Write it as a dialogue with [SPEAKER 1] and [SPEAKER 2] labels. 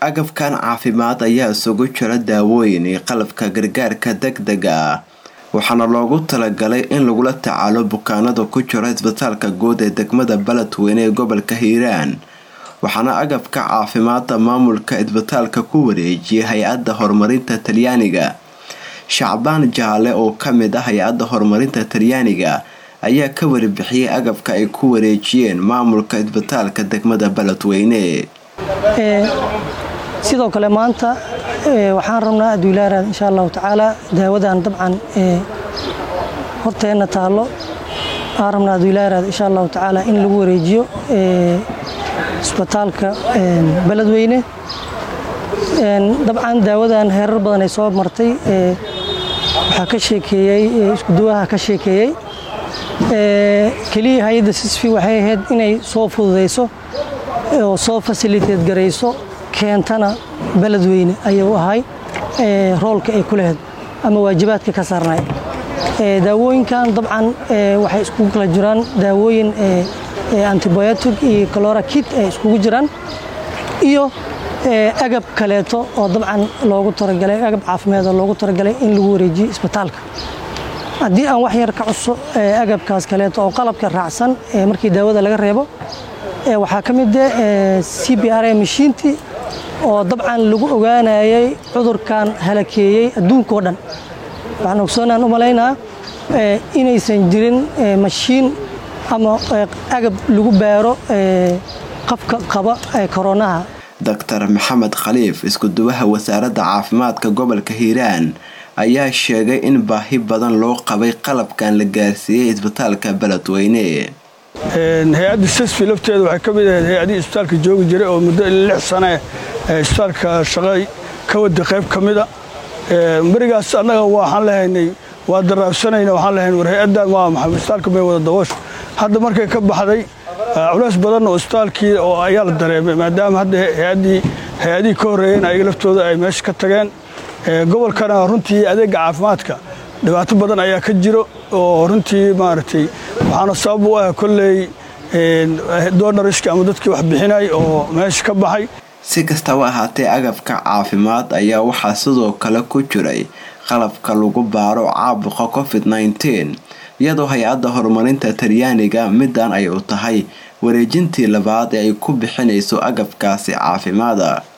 [SPEAKER 1] agabkan caafimaad ayaa isugu jira daawooyin iyo qalabka gargaarka degdega ah waxaana loogu talagalay in lagula tacaalo bukaanada ku jira isbitaalka guud ee degmada beledweyne ee gobolka hiiraan waxaana agabka caafimaadda maamulka isbitaalka ku wareejiyay hay-adda horumarinta talyaaniga shacbaan jaale oo kamid ah hay-adda horumarinta talyaaniga ayaa ka waribixiyay agabka ay ku wareejiyeen maamulka isbitaalka degmada beledweyne
[SPEAKER 2] sidoo kale maanta waxaan rabnaa aduulaaraad insha allahu tacaala daawadan dabcan horteenna taallo waxaan rabnaa aduulaaraad insha allahu tacaala in lagu wareejiyo isbitaalka beledweyne dabcan daawadan heerar badan ay soo martay waxaa ka sheekeeyey iskuduwaha ka sheekeeyey keliya hay-adda sisfi waxay ahayd inay soo fududayso oo soo fasiliteed garayso keentana beledweyne ayuu ahay roolka ay ku lahayd ama waajibaadka ka saarnay daawooyinkan dabcan waxay iskugu kala jiraan daawooyin antibiotic iyo colora kit ay iskugu jiraan iyo agab kaleeto oo dabcan loogu talagalay agab caafimaad oo loogu talagalay in lagu wareejiyo isbitaalka haddii aan wax yar ka cuso agabkaas kaleeto oo qalabka raacsan markii daawada laga reebo waxaa ka mid ah c b r mashiintii oo dabcan lagu ogaanayay cudurkan halakeeyey adduunkao dhan waxaan ogsoonaan u malaynaa inaysan jirin mashiin ama agab lagu baaro qofka qaba koronaha
[SPEAKER 1] doctor maxamed khaliif iskuduwaha wasaaradda caafimaadka gobolka hiiraan ayaa sheegay in baahi badan loo qabay qalabkan la gaarsiiyey isbitaalka beledweyne
[SPEAKER 3] hay-adda sisfi lafteeda waxay ka mid ahayd hay-adihii isbitaalka joogi jiray oo muddo lix sane isbitaalka shaqay ka wada qayb ka mida berigaas annaga waxaan lahaynay waa daraabsanayna waxaan lahayn war hay-addan waa maxay isbitaalka may wada daboosho hadda markay ka baxday culays badan oo isbitaalkii oo ayaa la dareemay maadaama hadda hay-addii hay-adihii ka horreeyeen ayaga laftooda ay meesha ka tageen gobolkana runtii adeega caafimaadka dhibaato badan ayaa ka jiro oo runtii maaragtay waxaana sabab u ah kolley doonariska ama dadkii wax bixinay oo meesha ka baxay
[SPEAKER 1] si kastaba ahaatee agabka caafimaad ayaa waxaa sidoo kale ku jiray qalabka lagu baaro caabuqa covid nneteen iyadoo hay-adda horumarinta talyaaniga midan ay u tahay wareejintii labaad ee ay ku bixinayso agabkaasi caafimaada